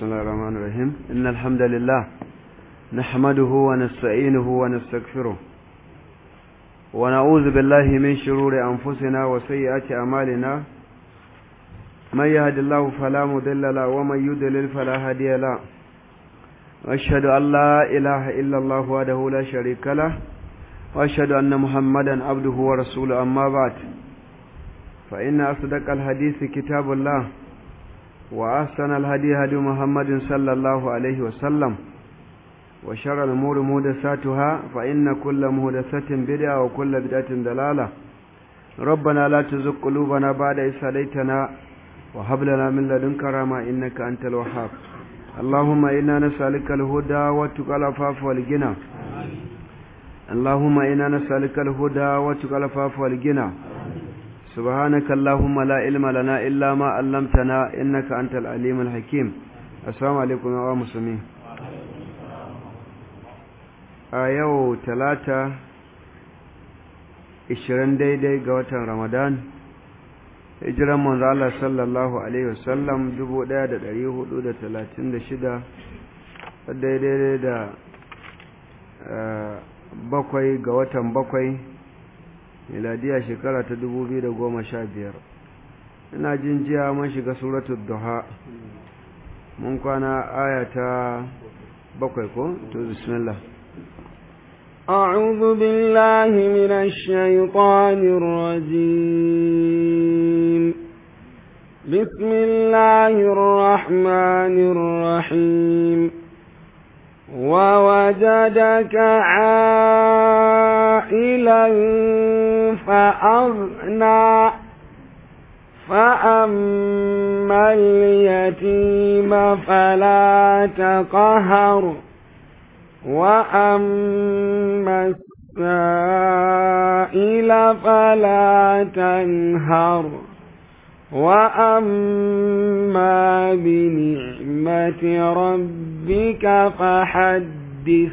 الله الرحمن الرحيم إن الحمد لله نحمده ونستعينه ونستغفره ونعوذ بالله من شرور أنفسنا وسيئات أعمالنا من يهد الله فلا مضل له ومن يضلل فلا هادي له وأشهد أن لا إله إلا الله وحده لا شريك له وأشهد أن محمدا عبده ورسوله أما بعد فإن أصدق الحديث كتاب الله وأحسن الهدي هدي محمد صلى الله عليه وسلم وشر الأمور مهدساتها فإن كل مهدسة بدعة وكل بدعة دلالة ربنا لا تزغ قلوبنا بعد إذ هديتنا وهب لنا من لدنك رحمة إنك أنت الوهاب اللهم إنا نسألك الهدى والتقى العفاف والغنى اللهم إنا نسألك الهدى والتقى العفاف والغنى سبحانك اللهم لا علم لنا إلا ما علمتنا إنك أنت العليم الحكيم السلام عليكم يا مسلمين a yau talata 20 daidai ga watan ramadan hijiran manzo Allah sallallahu alaihi wasallam 1436 daidai da bakwai ga watan bakwai miladiya shekara ta 2015 ina jin jiya mun shiga suratul duha mun kwana aya ta bakwai ko to bismillah أعوذ بالله من الشيطان الرجيم بسم الله الرحمن الرحيم ووجدك عائلا فأغنى فأما اليتيم فلا تقهر وأما السائل فلا تنهر وأما بنعمة ربك فحدث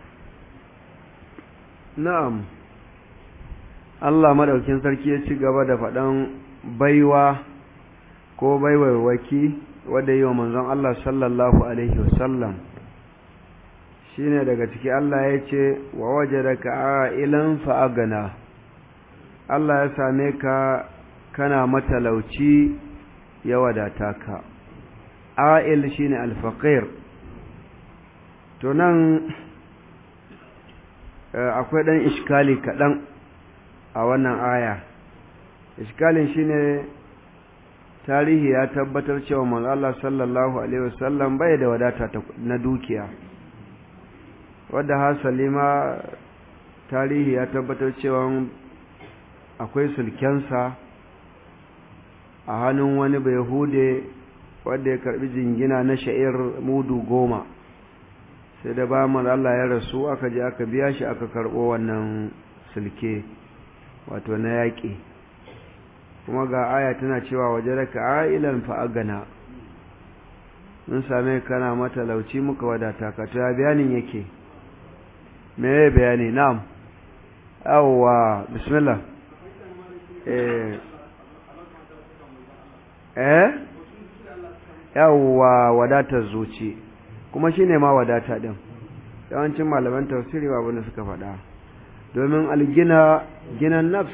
na'am Allah madaukin sarki ya ci gaba da faɗan baiwa ko baiwaiwaki wadda yi wa manzon Allah sallallahu alaihi wasallam shine daga ciki Allah ya ce wa wajadaka a'ilan fa'agana Allah ya same ka kana matalauci ya wadata ka a'il shine alfaqir to nan akwai dan iskali kaɗan a wannan aya iskalin shine tarihi ya tabbatar cewa manzo Allah sallallahu alaihi wasallam bai da wadata na dukiya wadda hasali ma tarihi ya tabbatar cewa akwai sulkensa a hannun wani bai hude wadda ya karbi jingina na sha'ir mudu goma sai da ba Allah ya rasu aka je aka biya shi aka karbo wannan sulke wato na yaƙi kuma ga aya tana cewa waje da ka'ilan fa'agana mun same kana matalauci muka wadata ka ta bayanin yake me bayani na'am awwa bismillah eh eh yawwa wadatar zuci kuma shine ma wadata din yawancin malaman tafsiri ba abin da suka faɗa domin algina ginan nafs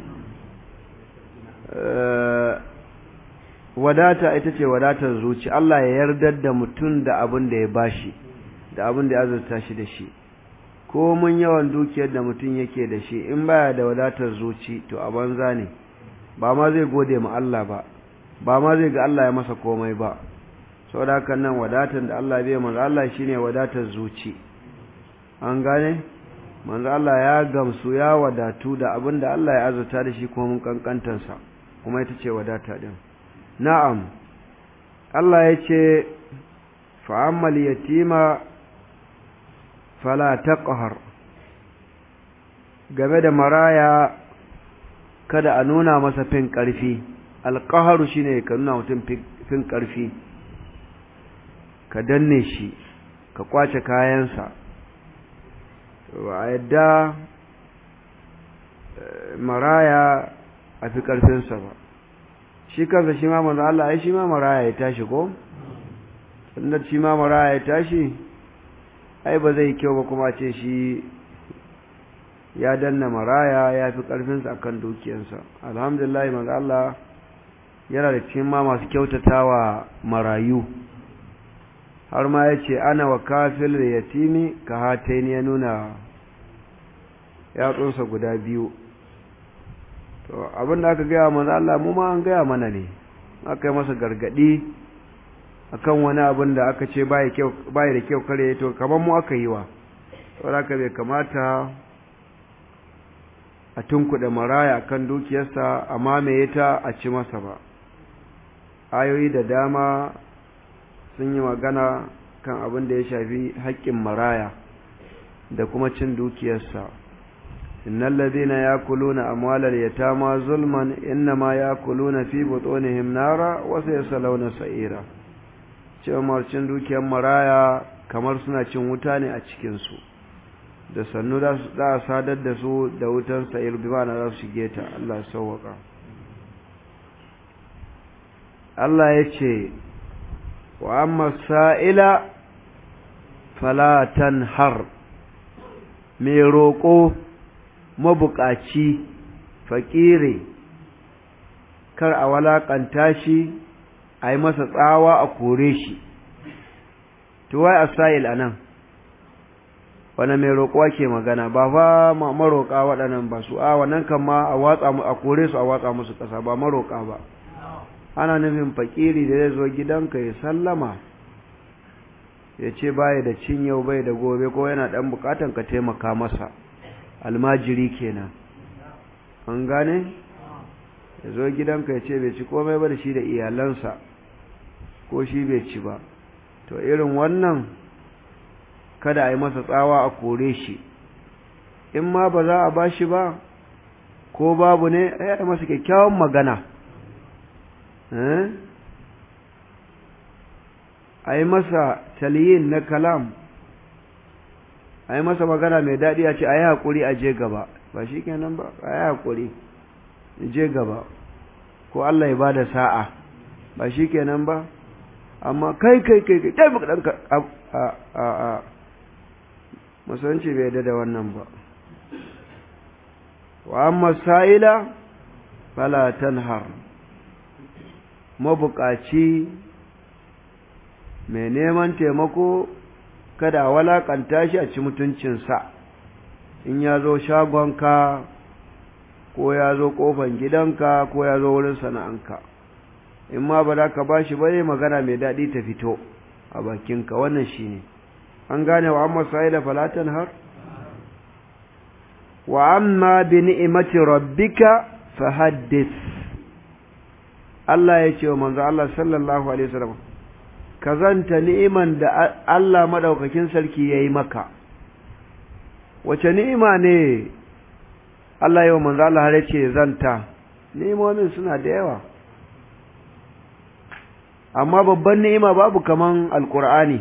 wadata ita ce wadatar zuci Allah ya yardar da mutum da abin da ya bashi da abin da ya azurta shi da shi ko mun yawan dukiyar da mutum yake da shi in baya da wadatar zuci to a banza ne ba ma zai gode ma Allah ba ba ma zai ga Allah ya masa komai ba saboda haka nan wadatar da Allah bai manzo Allah shine wadatar zuci an gane manzo Allah ya gamsu ya wadatu da abin da Allah ya azurta da shi kuma mun kankantansa kuma ita ce wadata din na'am Allah ya ce fa'ammal yatima fala taqhar game da maraya kada a nuna masa fin ƙarfi alƙaharu shine ka nuna mutum fin ƙarfi ka danne shi ka kwace kayansa ba a yadda maraya a fi ƙarfinsa ba shi kansa shi ma manzo Allah ai shi ma maraya ya tashi ko inda shi ma maraya ya tashi ai ba zai kyau ba kuma ce shi ya danna maraya ya fi ƙarfinsa a kan dukiyarsa alhamdulillah manzo Allah yana da cikin ma masu kyautatawa marayu har ma ya ce ana wa kafil da yatimi ka hataini ya nuna yatsunsa guda biyu to abin da aka gaya manzo Allah mu ma an gaya mana ne aka yi masa gargadi akan wani abin da aka ce bai da kyau kare to kamar mu aka yi wa saboda haka bai kamata a tunkuɗe maraya kan dukiyarsa a mamaye ta a ci masa ba ayoyi da dama sun yi magana kan abin da ya shafi haƙƙin maraya da kuma cin dukiyarsa innal ladhina yakuluna amwalal yatama zulman innama yakuluna fi butunihim nara wa sayaslawna sa'ira cewa cin dukiyar maraya kamar suna cin wuta ne a cikin su da sannu za a sadar da su da wutan sa'ir bi ma'ana za su shige ta Allah ya sauwaka Allah ya ce wa amma sa'ila fala tanhar mai roƙo mabuƙaci faƙire kar a walaƙanta shi a yi masa tsawa a kore shi tuwai a sa'il a nan wani mai roƙo ke magana ba fa maroƙa waɗannan ba su a wannan kan ma a watsa a kore su a watsa musu ƙasa ba maroƙa ba ana nufin fakiri da zai zo gidanka ya sallama ya ce baya da cin yau bai da gobe ko yana ɗan buƙatan ka taimaka masa almajiri kenan an gane ya zo gidanka ya ce bai ci komai ba da shi da iyalansa ko shi bai ci ba to irin wannan kada a yi masa tsawa a kore shi in ma ba za a ba shi ba ko babu ne a yi masa kyakkyawan magana a yi masa taliyin na kalam a yi masa magana mai daɗi a ce a yi haƙuri a je gaba ba shi kenan ba a yi haƙuri je gaba ko Allah ya ba da sa'a ba shi kenan ba amma kai kai kai kai kai ɗanka a a a musulunci bai da wannan ba wa amma sa'ila fala tanhar mabukaci mai neman taimako kada a walakanta shi a ci mutuncinsa in ya zo shagonka ko ya zo kofan gidanka ko ya zo wurin sana'anka in ma ba za ka ba shi ba magana mai daɗi ta fito a bakinka wannan shi ne an gane wa amma sa'ila falatan har wa amma bi ni'imati rabbika fahaddith Allah ya ce wa manzo Allah sallallahu alaihi wasallam ka zanta ni'iman da Allah madaukakin sarki yayi maka wace ni'ima ne Allah ya wa manzo Allah har ce zanta ni'imomin suna da yawa amma babban ni'ima babu kaman alqur'ani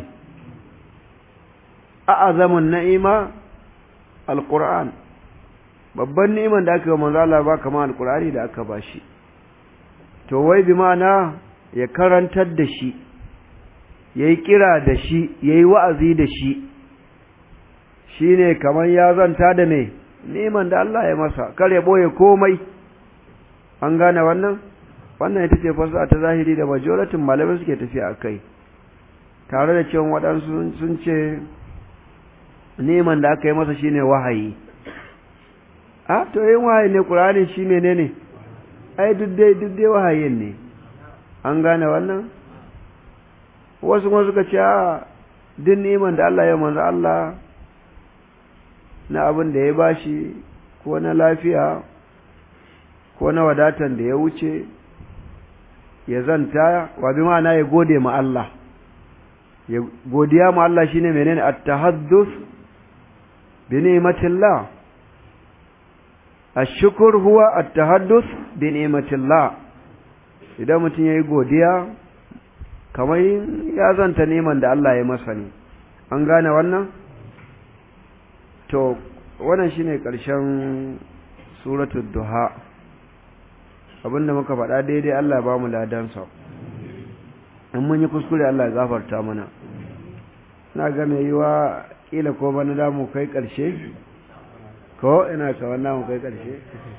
a'azamun na'ima alqur'an babban ni'iman da aka yi wa manzo Allah ba kaman alqur'ani da aka bashi to wai bi ma'ana ya karantar da shi ya yi kira da shi ya yi wa'azi da shi shi ne kamar ya zanta da mai neman da Allah ya masa kar ya ɓoye komai an gane wannan wannan ita ce fasa ta zahiri da majoratin malamai suke tafiya a kai tare da cewa waɗansu sun ce neman da aka yi masa shine wahayi a to yin wahayi ne ƙur'ani shi menene ne ai duk dai duk dai wahayin ne an gane wannan wasu kuma suka ce a duk niman da Allah ya manzo Allah na abin da ya bashi ko na lafiya ko na wadatan da ya wuce ya zanta wa bi ma'ana ya gode ma Allah ya godiya ma Allah shine menene at-tahadduth bi ni'matillah الشكر هو التحدث بنعمة الله idan mutum ya yi godiya kamar ya zanta neman da Allah ya masa ne an gane wannan to wannan shine ƙarshen suratul duha abinda muka faɗa daidai Allah ba mu ladansa in mun yi kuskure Allah ya gafarta mana na ga mai yiwa kila ko bana da mu kai ƙarshe ko ina ka wannan mu kai ƙarshe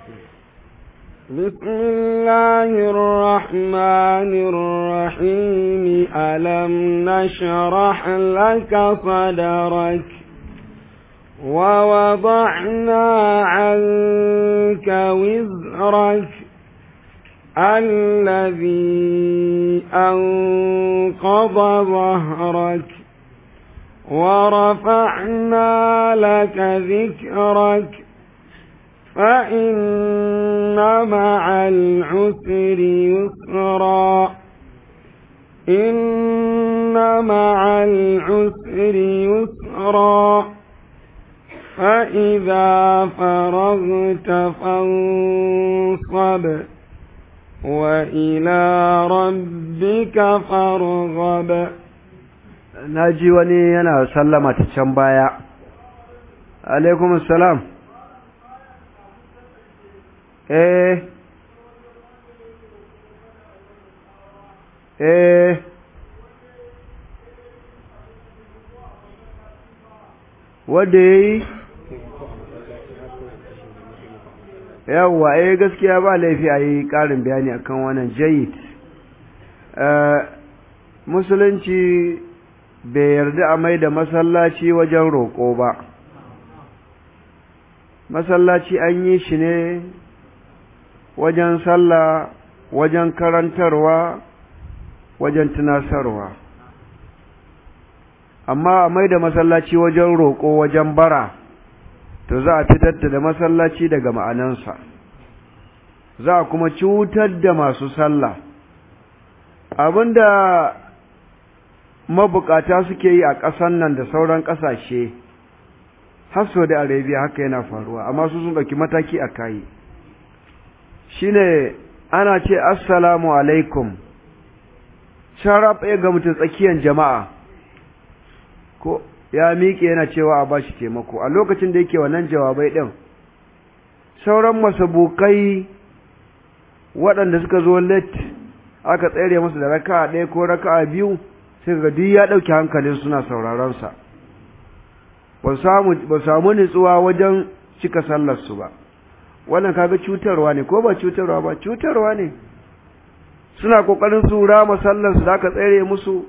بسم الله الرحمن الرحيم ألم نشرح لك صدرك ووضعنا عنك وزرك الذي أنقض ظهرك ورفعنا لك ذكرك فإن مع العسر يسرا إن مع العسر يسرا فإذا فرغت فانصب وإلى ربك فارغب naji wani yana sallama ta can baya alaikum salam eh eh wanda ya yi yawwa eh gaskiya ba laifi a yi ƙarin bayani akan wannan jayid musulunci bai yarda a mai da masallaci wajen roƙo ba masallaci an yi shi ne wajen sallah wajen karantarwa wajen tunasarwa amma a mai da masallaci wajen roƙo wajen bara to za a fitar da masallaci daga ma'anansa za a kuma cutar da masu sallah abinda mabukata suke yi a ƙasan nan da sauran ƙasashe har Saudi Arabia haka yana faruwa amma su sun ɗauki mataki a kayi shine ana ce assalamu alaikum sharaf ya ga mutum tsakiyar jama'a ko ya miƙe yana cewa a bashi taimako a lokacin da yake wannan jawabai ɗin sauran masabukai waɗanda suka zo late aka tsere musu da raka'a ɗaya ko raka'a biyu sai ga duk ya ɗauki hankalin suna sauraron sa ba samu nutsuwa wajen cika sallarsu ba wannan kaga cutarwa ne ko ba cutarwa ba cutarwa ne suna kokarin su rama sallarsu da aka tsere musu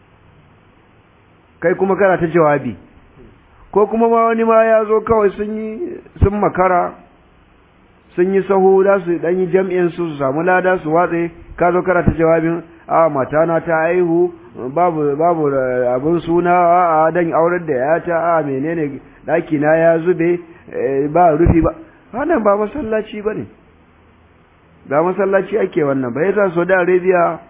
kai kuma kana ta jawabi ko kuma ma wani ma ya zo kawai sun yi sun makara sun yi sahu da su dan yi jam'in su su samu lada su watse ka zo kana ta jawabin a matana ta haihu babu babu abun suna a dan aurar da yata a menene daki na ya zube ba rufi ba wannan ba masallaci bane ba masallaci ake wannan ba yasa Saudi Arabia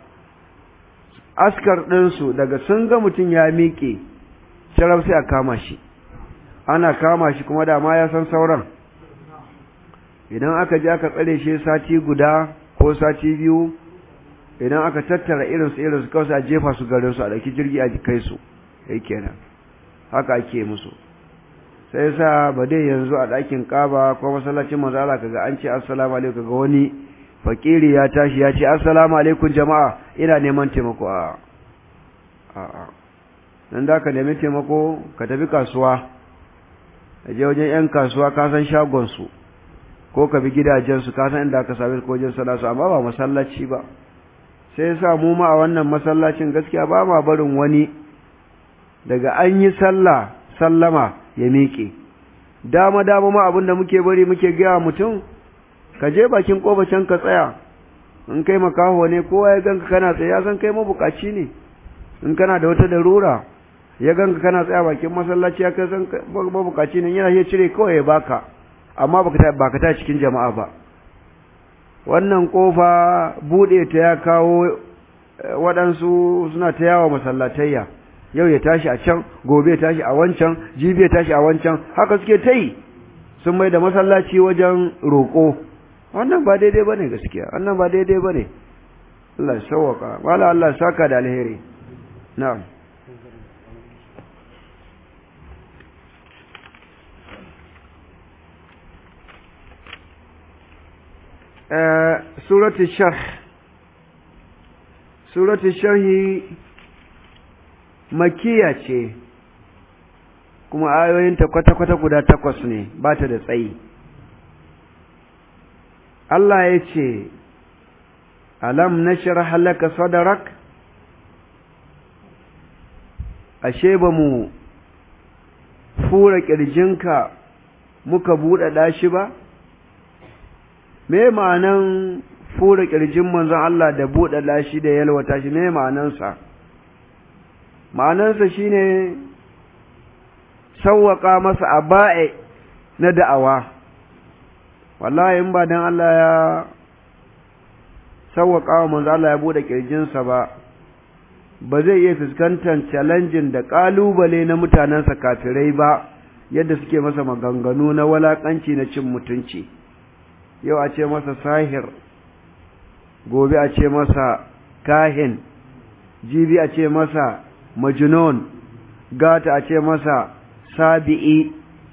askar ɗinsu daga sun ga mutum ya miƙe sharaf sai a kama shi ana kama shi kuma da ma ya san sauran idan aka je aka tsare shi sati guda ko sati biyu idan aka tattara irinsu irinsu kawai a jefa su garin su a ɗauki jirgi a kai su yake kenan haka ake musu sai sa ba dai yanzu a ɗakin ƙaba ko masallacin manzo Allah kaga an ce assalamu alaikum kaga wani fakiri ya tashi ya ce assalamu alaikum jama'a ina neman taimako a a a nan da ka nemi taimako ka tafi kasuwa ka je wajen yan kasuwa ka san shagon su ko ka bi gidajen su ka san inda ka sami ko wajen salatu amma ba masallaci ba sai sa mu ma a wannan masallacin gaskiya ba ma barin wani daga an yi sallah sallama ya miƙe dama dama ma abinda muke bari muke gaya mutum ka je bakin can ka tsaya in kai makaho ne kowa ya ganka kana tsaye ya san kai mabukaci ne in kana da wata darura ya ganka kana tsaya bakin masallaci ya kai san mabukaci ne yana iya cire kawai ya baka amma baka baka ta cikin jama'a ba wannan kofa bude ta ya kawo waɗansu suna ta yawa masallatayya yau ya tashi a can gobe ya tashi a wancan jibi ya tashi a wancan haka suke ta yi sun mai da masallaci wajen roƙo wannan ba daidai ba ne gaskiya wannan ba daidai ba ne Allah ya sauwaka wala Allah saka da alheri na'am suratu sharh suratul sharhi makiya ce kuma ayoyinta kwata-kwata guda takwas ne ba ta da tsayi Allah ya ce alam nashrah laka sadrak ashe ba mu fura ƙirjinka muka buɗaɗa shi ba me ma'anan fura ƙirjin manzon Allah da buɗaɗa shi da yalwata shi me ma'anansa ma'anansa shine sawwaka masa aba'i na da'awa wallahi in ba dan Allah ya sawwaka wa manzo Allah ya bude kirjinsa ba ba zai iya fuskantar challenging da kalubale na mutanensa kafirai ba yadda suke masa maganganu na walakanci na cin mutunci yau a ce masa sahir gobe a ce masa kahin jibi a ce masa majnun gata a ce masa sabi'i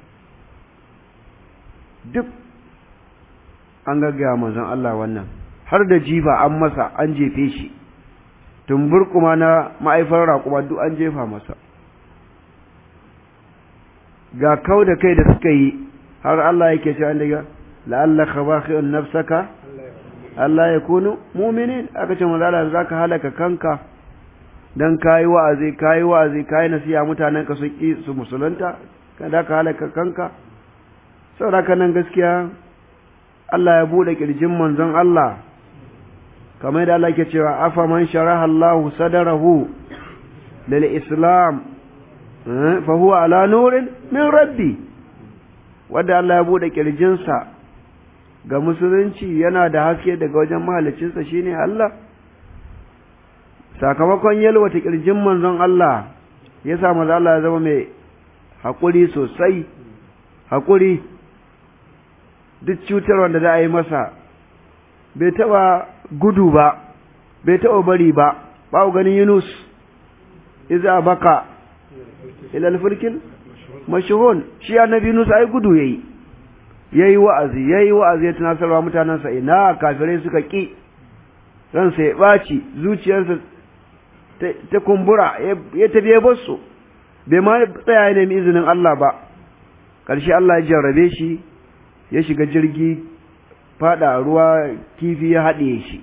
duk an gaggaya manzon Allah wannan har da jifa an masa an jefe shi tumbur kuma na ma'aifar raƙuma duk an jefa masa ga kau da kai da suka yi har Allah yake cewa daga la'allaka bakhi'un nafsaka Allah ya kunu mu'minin aka ce manzo Allah zaka halaka kanka dan kayi wa'azi kayi wa'azi kayi nasiha mutanen ka su ki su musulunta kada ka halaka kanka saboda nan gaskiya Allah ya bude kirjin manzon Allah kamar da Allah ke cewa afa man sharaha Allah sadarahu lil islam fa huwa ala nurin min rabbi wanda Allah ya bude kirjinsa ga musulunci yana da haske daga wajen mahalicinsa shine Allah sakamakon yalwata kirjin manzon Allah ya sa manzon Allah ya zama mai haƙuri sosai haƙuri duk cutar wanda za a yi masa bai taɓa gudu ba bai taɓa bari ba ba ganin Yunus iza baka ilal fulkin mashhun shi annabi Yunus ai gudu yayi yayi wa'azi yayi wa'azi ya tunasarwa mutanansa ina kafirai suka ki ransa ya baci zuciyarsa ta kumbura ya tafi ya basu bai ma tsaya ya nemi izinin Allah ba ƙarshe Allah ya jarrabe shi ya shiga jirgi fada ruwa kifi ya haɗe shi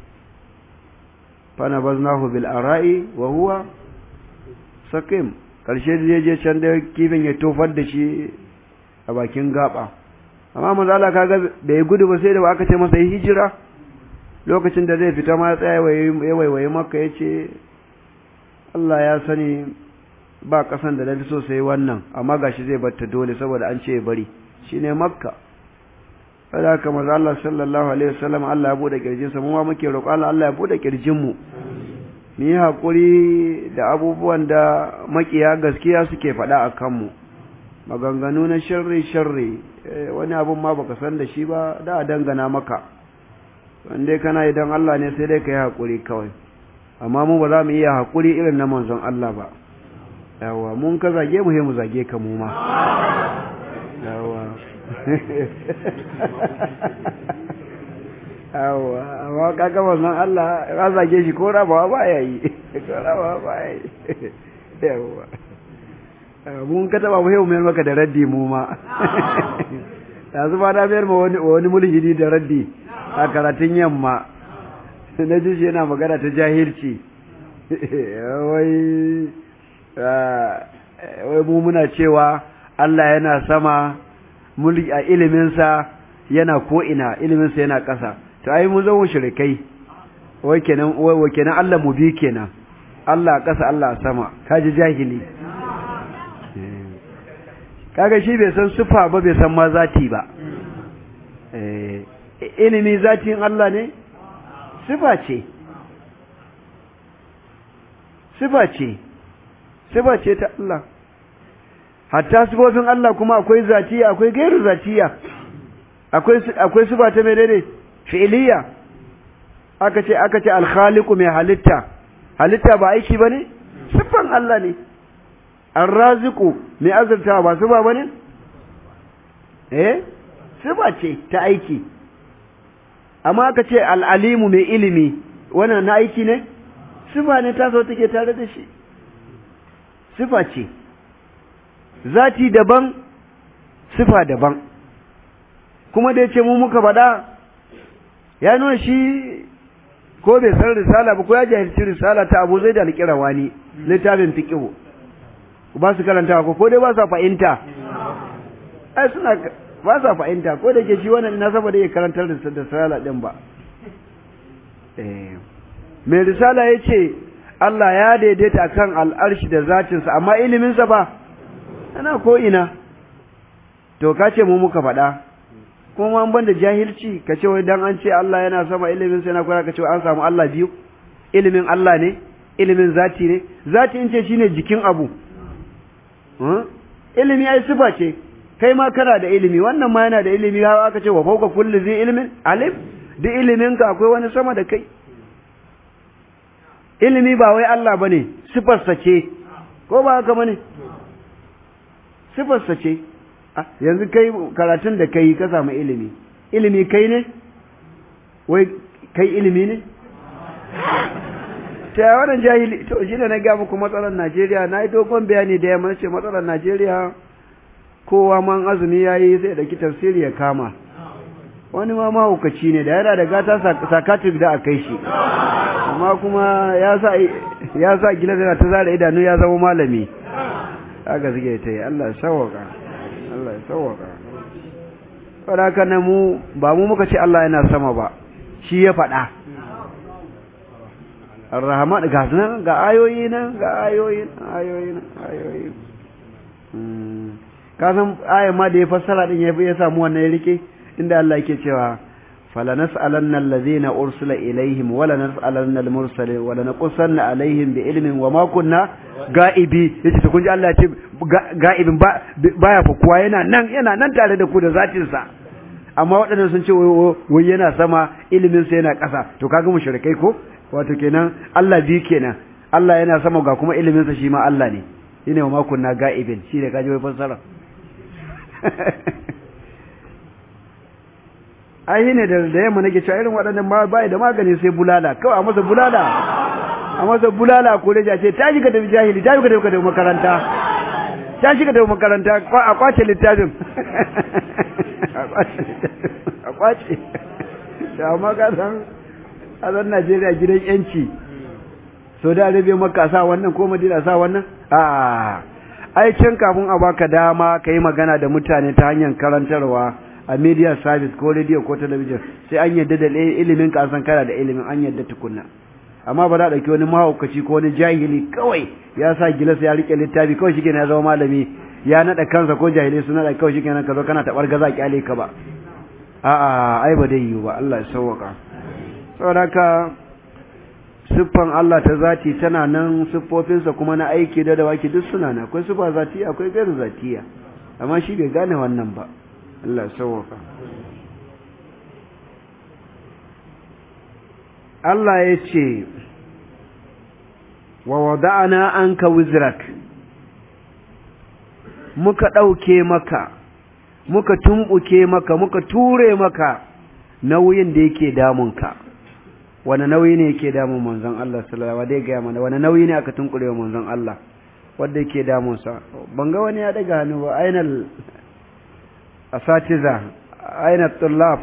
fana baznahu bil ara'i wa huwa sakim ƙarshe da je can da kifin ya tofar da shi a bakin gaba amma manzo Allah kaga da ya gudu ba sai da aka ce masa yi hijira lokacin da zai fita ma ya tsaya ya waiwaye maka ya ce Allah ya sani ba ƙasan da na so sai wannan amma gashi zai batta dole saboda an ce bari shine makka kada haka manzo Allah sallallahu alaihi wasallam Allah ya bude kirjinsa mu ma muke roƙo Allah Allah ya bude kirjin mu mu yi hakuri da abubuwan da makiya gaskiya suke faɗa a kanmu maganganu na sharri sharri wani abun ma baka san da shi ba da a dangana maka wanda kana idan Allah ne sai dai ka yi hakuri kawai amma mu ba za mu iya hakuri irin na manzon Allah ba yawa mun ka zage mu he mu zage ka mu ma yawa yawa amma kaga manzon Allah ya zage shi ko rabawa ba ya yi ko rabawa ba ya yi yawa mun ka taba mu he mu mayar maka da raddi mu ma yanzu ba na mayar ma wani mulhidi da raddi a karatun yamma na ji shi yana magana ta jahilci wai wai mu muna cewa Allah yana sama mulki a iliminsa yana ko'ina iliminsa yana ƙasa to ai mun zama shirikai wai kenan wai kenan Allah mu bi kenan Allah a ƙasa Allah a sama kaji jahili kaga shi bai san sufa ba bai san ma zati ba ilimi zatin Allah ne sifa ce sifa ce sifa ce ta Allah hatta sifofin Allah kuma akwai zatiya akwai gairu zatiya akwai akwai sifa ta menene fi'iliya aka ce aka ce al-khaliqu mai halitta halitta ba aiki bane sifan Allah ne ar-raziqu mai azurta ba sifa bane eh sifa ce ta aiki amma aka ce al-alimu mai ilimi wannan na aiki ne sifa ne ta so take tare da shi sifa ce zati daban sifa daban kuma da ya ce mu muka faɗa ya nuna shi ko bai san risala ba ko ya jahilci risala ta abu zai da alƙirawa ne littafin fiƙihu ba su karanta ko ko dai ba sa fahimta ai suna ba sa fahimta ko da ke shi wannan na saboda ya karantar da risala din ba eh mai risala ya ce Allah ya daidaita kan al'arshi da zatinsa amma iliminsa ba ana ko ina to ka ce mu muka faɗa kuma an banda jahilci ka ce wai dan an ce Allah yana sama ilimin sai na kura ka ce an samu Allah biyu ilimin Allah ne ilimin zati ne zati in ce shine jikin abu ilimi ai sifa ce kai ma kana da ilimi wannan ma yana da ilimi har aka ce wa fawqa kulli zai ilimin alim duk ilimin ka akwai wani sama da kai ilimi ba wai Allah bane sifarsa ce ko ba haka bane sifarsa ce yanzu kai karatun da kai ka samu ilimi ilimi kai ne wai kai ilimi ne ta wannan jahili to shi ne na ga muku matsalar Najeriya na yi dogon bayani da yamma ce matsalar Najeriya kowa man azumi yayi sai da tafsiri ya kama wani ma mahaukaci ne da yana da gata sakatik da a kai shi amma kuma ya sa ya sa gila da ta zara idanu ya zama malami haka suke ta yi Allah ya sawaka Allah ya sawaka saboda na mu ba mu muka ce Allah yana sama ba shi ya faɗa Ar-Rahman ga nan ga ayoyi nan ga ayoyi ayoyi ayoyi ka san ayan ma da ya fassara din ya ya samu wannan ya rike inda Allah yake cewa fala nas'alanna allazina ursila ilaihim wala nas'alanna al-mursalin wala naqussanna alaihim bi ilmin wa ma kunna ga'ibi yace to kun ji Allah ya ce ga'ibin ba baya fakuwa yana nan yana nan tare da ku da zatin sa amma waɗannan sun ce wai yana sama ilimin sa yana ƙasa to kaga mushrikai ko wato kenan Allah bi kenan Allah yana sama ga kuma ilimin sa shi ma Allah ne shine wa ma kunna ga'ibin shi ne kaji wai fassara ai ne da da yamma nake cewa irin waɗannan ma bai da magani sai bulala kawai a masa bulala a masa bulala ko da ce ta shiga da jahili ta shiga da makaranta ta shiga da makaranta a kwace littafin a kwace da amma ka san a zan Najeriya gidan yanci so da arabe maka sa wannan ko madina sa wannan a ai can kafin a baka dama ka yi magana da mutane ta hanyar karantarwa a media service ko radio ko talabijin sai an yadda da ilimin ka san kana da ilimin an yadda tukunna amma ba za a ɗauki wani mahaukaci ko wani jahili kawai ya sa gilas ya rike littafi kawai shi ya zama malami ya naɗa kansa ko jahili su naɗa kawai shi kenan ka zo kana taɓar gaza kyale ka ba a'a ai ba dai yiwu ba Allah ya sauwaka saboda haka siffan Allah ta zati tana nan siffofinsa kuma na aiki da dawaki duk suna nan akwai siffa zatiya akwai gairu zatiya amma shi bai gane wannan ba Allah sauwaka Allah ya ce wa wada'ana anka wizrak muka ɗauke maka muka tumɓuke maka muka ture maka nauyin da yake damunka wani nauyi ne yake damun manzon Allah sallallahu alaihi wasallam mana wani nauyi ne aka tunkure wa manzon Allah wanda yake damun sa ban ga wani ya daga hannu ba ainal asatiza ainal tullab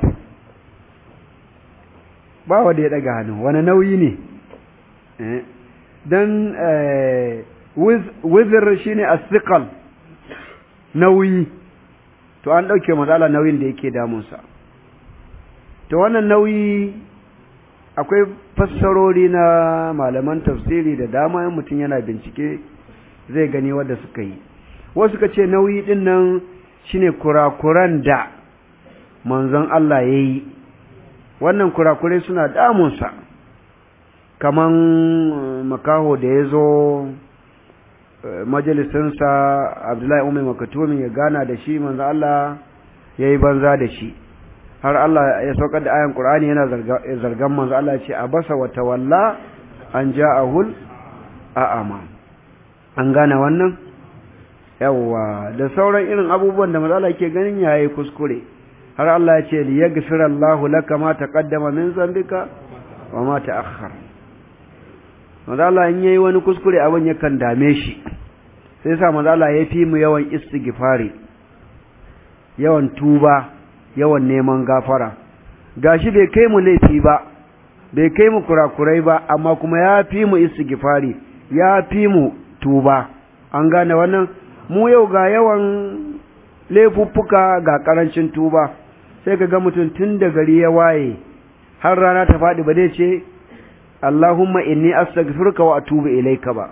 ba wanda ya daga hannu wani nauyi ne eh dan eh wizr shine as-siqal nauyi to an dauke manzon Allah nauyin da yake damun sa to wannan nauyi akwai fassarori na malaman tafsiri da dama yan mutum yana bincike zai gani wadda suka yi wasu ka ce nauyi din nan shine kurakuran da manzon Allah ya yi wannan kurakurai suna damunsa kaman makaho da ya zo majalisinsa abdullahi umar makatumi ya gana da shi manzon Allah ya yi banza da shi har Allah ya saukar da ayan Qur'ani yana zargan manzo Allah ya ce abasa wa tawalla an ja'ahul a'ama an gane wannan yawa da sauran irin abubuwan da manzo Allah yake ganin yayi kuskure har Allah ya ce liyaghfira Allahu laka ma taqaddama min zambika wa ma ta'akhkhar manzo Allah in yayi wani kuskure abin yakan dame shi sai sa manzo Allah ya fi mu yawan istighfari yawan tuba yawan neman gafara gashi bai kai mu laifi ba bai kai mu kurakurai ba amma kuma ya fi mu istighfari ya fi mu tuba an gane wannan mu yau ga yawan laifuffuka ga karancin tuba sai ka ga mutum tun da gari ya waye har rana ta faɗi ba dai ce Allahumma inni astaghfiruka wa atubu ilaika ba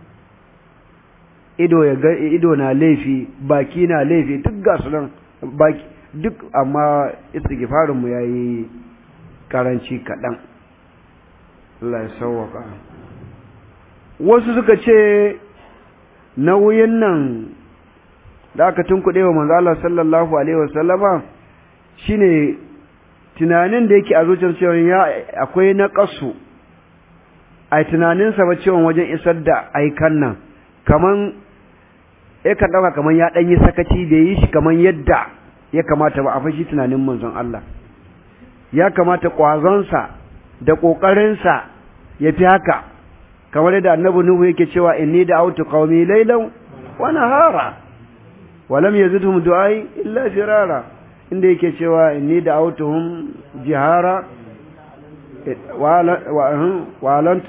ido ya ga ido na laifi baki na laifi duk ga su nan baki duk amma istighfarin mu yayi karanci kaɗan Allah ya sauwaka wasu suka ce nauyin nan da aka tunkuɗe wa manzo Allah sallallahu alaihi wasallama shine tunanin da yake a zuciyar cewa ya akwai na kasu ai tunanin sa ba cewa wajen isar da aikan nan kaman yakan dauka kaman ya dan yi sakaci da yi shi kaman yadda ya kamata ba a fashi tunanin manzon Allah ya kamata kwazon sa da kokarin sa yafi haka kamar yadda annabi nuhu yake cewa inni da'awtu qaumi laylan wa nahara wa lam yazidhum du'ai illa firara inda yake cewa inni da'awtuhum jihara wa wa lant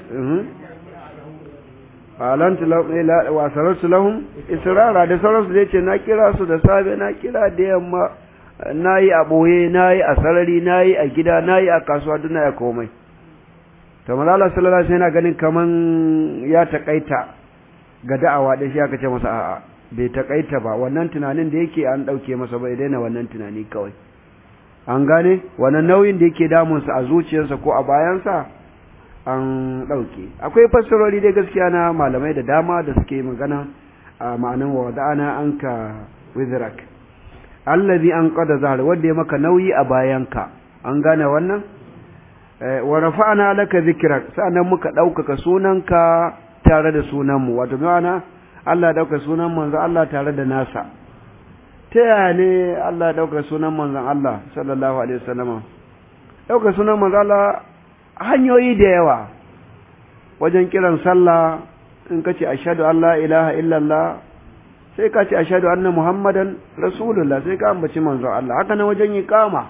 alant wa sararsu lahum israra da sauransu zai ce na kira su da safe na kira da yamma na yi a ɓoye na yi a sarari na yi a gida na yi a kasuwa duk na ya komai to malala sallallahu alaihi yana ganin kaman ya takaita ga da'awa da shi aka ce masa a'a bai takaita ba wannan tunanin da yake an dauke masa bai daina wannan tunani kawai an gane wannan nauyin da yake damunsa a zuciyarsa ko a bayansa an dauke akwai fassarori dai gaskiya na malamai da dama da suke magana a ma'anan wa da'ana anka wizrak allazi an qada zahar wanda ya maka nauyi a bayanka an gane wannan wa rafa'na laka zikrak sa'annan muka daukaka sunanka tare da sunanmu wato ma'ana Allah dauka sunan manzon Allah tare da nasa ta yaya ne Allah dauka sunan manzon Allah sallallahu alaihi wasallam dauka sunan manzon Allah hanyoyi da yawa wajen kiran sallah in kace ashhadu an la ilaha illallah sai ka ce ashhadu anna muhammadan rasulullah sai ka ambaci manzon Allah haka nan wajen iqama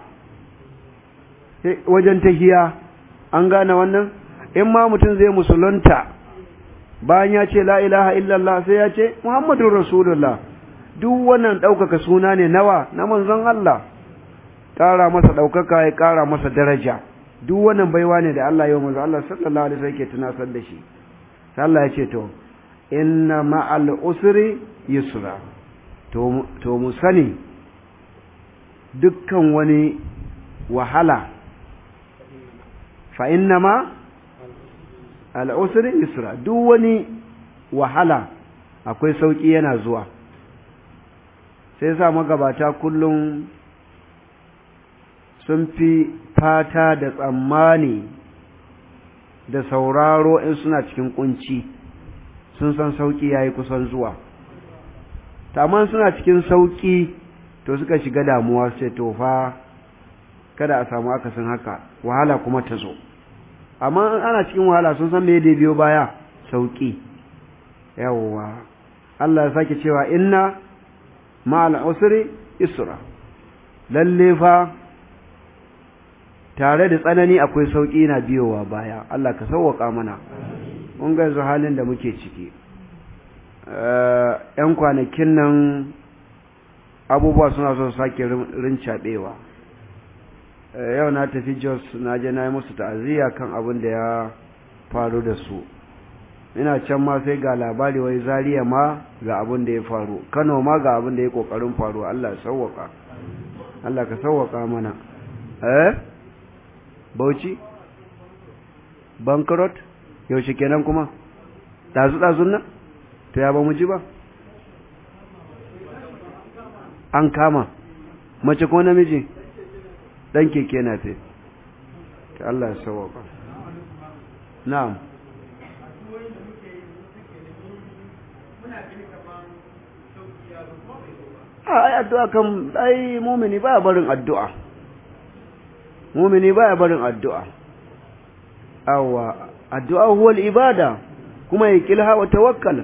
wajen tahiya an gane wannan in ma mutum zai musulunta bayan ya ce la ilaha illallah sai ya ce muhammadun rasulullah duk wannan ɗaukaka suna ne nawa na manzon Allah ƙara masa ɗaukaka ya ƙara masa daraja duk wannan baiwa ne da Allah yau manzon Allah sallallahu alaihi wasallam ke tunasar da shi sai Allah ya ce to inna ma'al usri yusra to to mu sani dukkan wani wahala fa inna ma al'usri yusra duk wani wahala akwai sauƙi yana zuwa sai sa magabata kullum sun fi fata da tsammani da sauraro in suna cikin kunci sun san sauƙi yayi kusan zuwa taman suna cikin sauƙi to suka shiga damuwa sai to fa kada a samu akasin haka wahala kuma ta zo amma ana cikin wahala sun san me da biyo baya sauki yawwa Allah ya sake cewa inna ma'al usri isra lalle fa tare da tsanani akwai sauki na biyowa baya Allah ka sauwaka mana mun ga yanzu halin da muke ciki yan kwanakin nan abubuwa suna so sake rincaɓewa yau na tafi jos na je na yi musu ta'aziyya kan abin da ya faru da su ina can ma sai ga labari wai zariya ma ga abin da ya faru kano ma ga abin da ya kokarin faru Allah ya sauwaka Allah ka sauwaka mana eh bauchi bankrot yaushe kenan kuma dazu dazun nan to ya ba mu ji ba an kama mace ko namiji dan keke na fe Allah ya sauwaka na'am ai addu'a kan ai mumini baya barin addu'a mumini baya barin addu'a awa addu'a huwa ibada kuma ya kilha wa tawakkal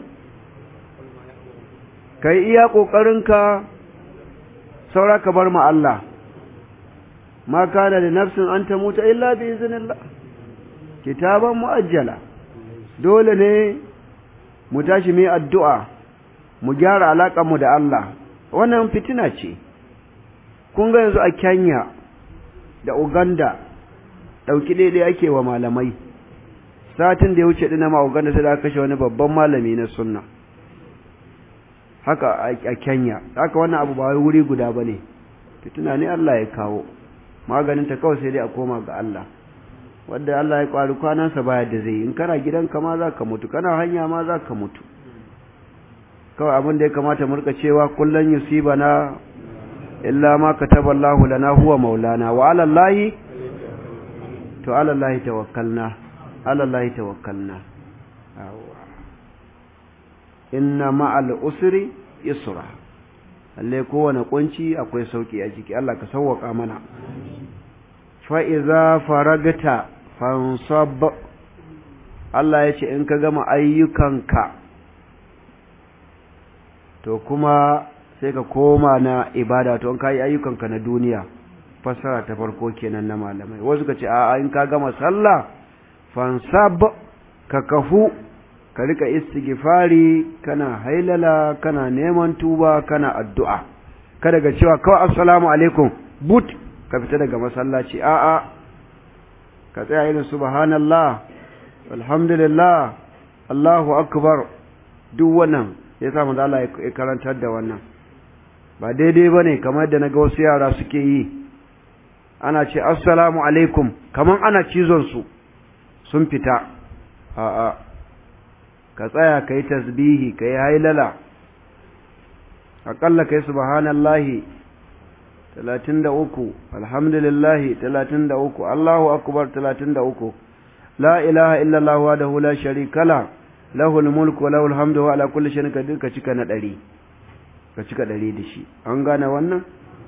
kai iya ƙoƙarinka saura ka bar ma Allah ma kana da nafsin an ta mutu illa bi iznillah kitaban muajjala dole ne mu tashi mai addu'a mu gyara alaƙar mu da Allah wannan fitina ce kun ga yanzu a Kenya da Uganda dauki daidai ake wa malamai satin da ya wuce dina ma Uganda sai da kashe wani babban malami na sunna haka a Kenya haka wannan abu ba wuri guda bane fitina ne Allah ya kawo maganin ta kawai sai dai a koma ga Allah wanda Allah ya kwari kwanansa baya da zai in kana gidanka ma za ka mutu kana hanya ma za ka mutu kawai abin da ya kamata mu rika cewa kullun yusibana illa ma kataballahu lana huwa maulana wa ala allahi to ala allahi tawakkalna ala allahi tawakkalna inna ma'al usri yusra lalle kowane kunci akwai sauki a ciki Allah ka sauwaka mana fa iza faragta fansab Allah ya ce in ka gama ayyukanka to kuma sai ka koma na ibada to in ka yi ayyukanka na duniya fassara ta farko kenan na malamai wasu ka ce a in ka gama sallah fansab ka kafu ka rika istighfari kana hailala kana neman tuba kana addu'a kada ga cewa kawai assalamu alaikum but ka fita daga masallaci a'a ka tsaya irin subhanallah alhamdulillah Allahu akbar duk wannan ya sa manzo Allah ya karantar da wannan ba daidai bane kamar da naga wasu yara suke yi ana ce assalamu alaikum kaman ana cizon su sun fita a'a ka tsaya kai tasbihi kai hailala aƙalla kai subhanallahi talatin da uku alhamdulillahi talatin da uku Allahu akbar talatin da uku la ilaha illallah wahdahu la sharika la lahul mulku wa lahul hamdu wa ala kulli shay'in qadir ka cika na ɗari ka cika ɗari da shi an gane wannan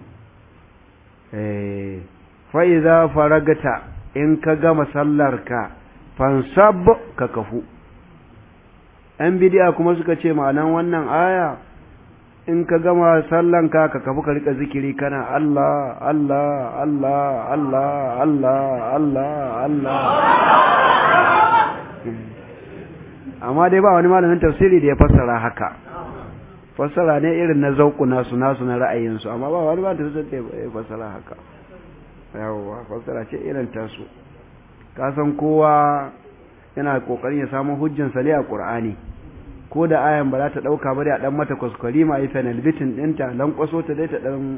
eh fa idza faragata in ka gama sallarka fansab ka kafu an bidiya kuma suka ce ma'anan wannan aya in ka gama sallanka ka kafu ka rika zikiri kana Allah Allah Allah Allah Allah Allah Allah amma dai ba wani malamin tafsiri da ya fassara haka fassara ne irin na zauku nasu nasu na ra'ayinsu amma ba wani ba ta da ya fassara haka yawwa fassara ce irin tasu ka san kowa yana kokarin ya samu hujjan sali a qur'ani ko da ayan ba za ta dauka ba da dan mata kuskure ma yi final bitin dinta dan kwaso ta dai ta dan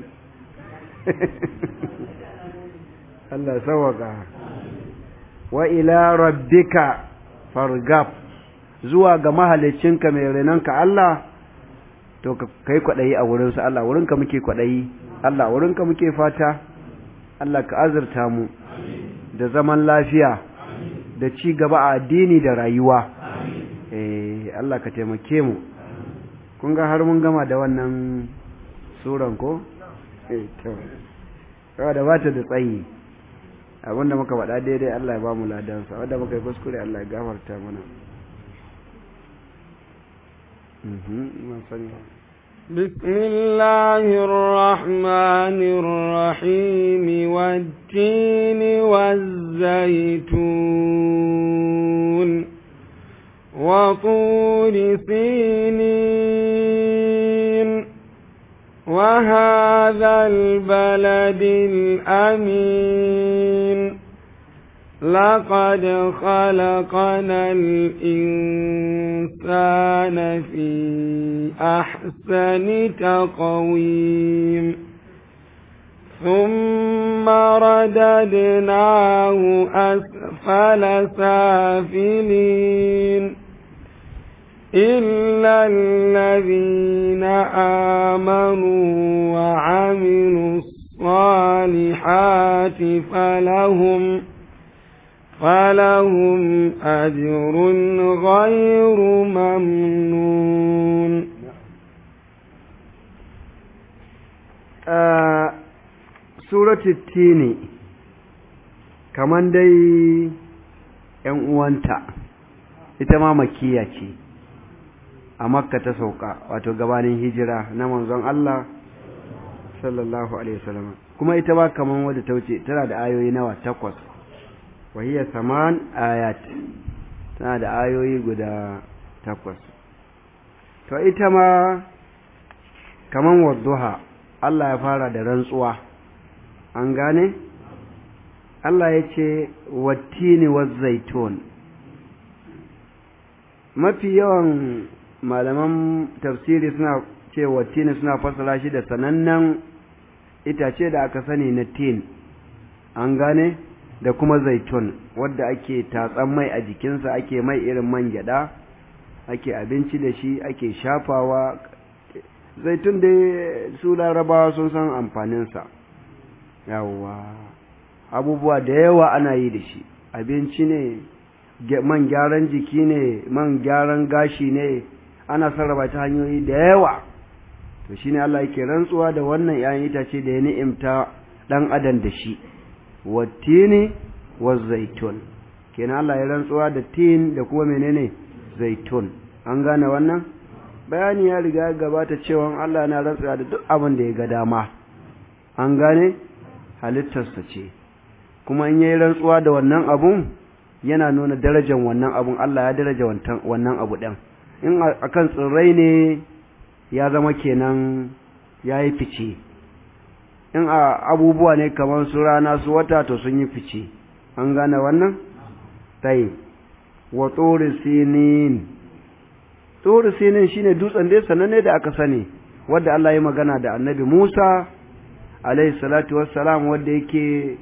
Allah sawaka wa ila rabbika fargab zuwa ga mahalicinka mai renanka Allah to kai kwadayi a wurinsa Allah wurinka muke kwadayi Allah wurinka muke fata Allah ka azurta mu da zaman lafiya da ci gaba a addini da rayuwa eh Allah ka taimake mu kun ga har mun gama da wannan suran ko eh to da bata da tsayi abinda muka faɗa daidai Allah ya ba mu ladansa wanda muka yi kuskure Allah ya gafarta mana بسم الله الرحمن الرحيم والتين والزيتون وطور سينين وهذا البلد الأمين لقد خلقنا الإنسان في أحسن تقويم ثم رددناه أسفل سافلين إلا الذين آمنوا وعملوا الصالحات فلهم فلهم أجر غير ممنون سورة التين كمان دي ‘yan uwanta ita ma makiya ce a makka ta sauka wato gabanin hijira na manzon Allah sallallahu alaihi wasallam kuma ita ba kaman wadda ta wuce tana da ayoyi nawa takwas wa hiya saman ayat tana da ayoyi guda takwas to ita ma kaman wadduha Allah ya fara da rantsuwa an gane Allah ya ce wattini zaitun mafi yawan malaman tafsiri suna ce wattini suna fassara shi da sanannen itace da aka sani na tin an gane da kuma zaitun wadda ake tatsan mai a jikinsa ake mai irin man gyada ake abinci da shi ake shafawa zaitun dai su larabawa sun san amfaninsa yawwa abubuwa da yawa ana yi da shi abinci ne man gyaran jiki ne man gyaran gashi ne ana sarrafa ta hanyoyi da yawa to shine Allah yake rantsuwa da wannan 'ya'yan itace da ya ni'imta dan adam da shi wattini zaitun kenan Allah ya rantsuwa da tin da kuma menene zaitun an gane wannan bayani ya riga gabata cewa Allah na rantsuwa da duk abin da ya ga dama an gane halittarsa ce kuma in yayi rantsuwa da wannan abun yana nuna darajar wannan abun Allah ya daraja wannan abu ɗin in akan tsirrai ne ya zama kenan ya yi fice in a abubuwa ne kamar su rana su wata to sun yi fice an gane wannan tai wa tsori sinin tsori sinin shine dutsen dai sananne da aka sani wadda Allah ya magana da annabi Musa alaihi salatu wassalam wadda yake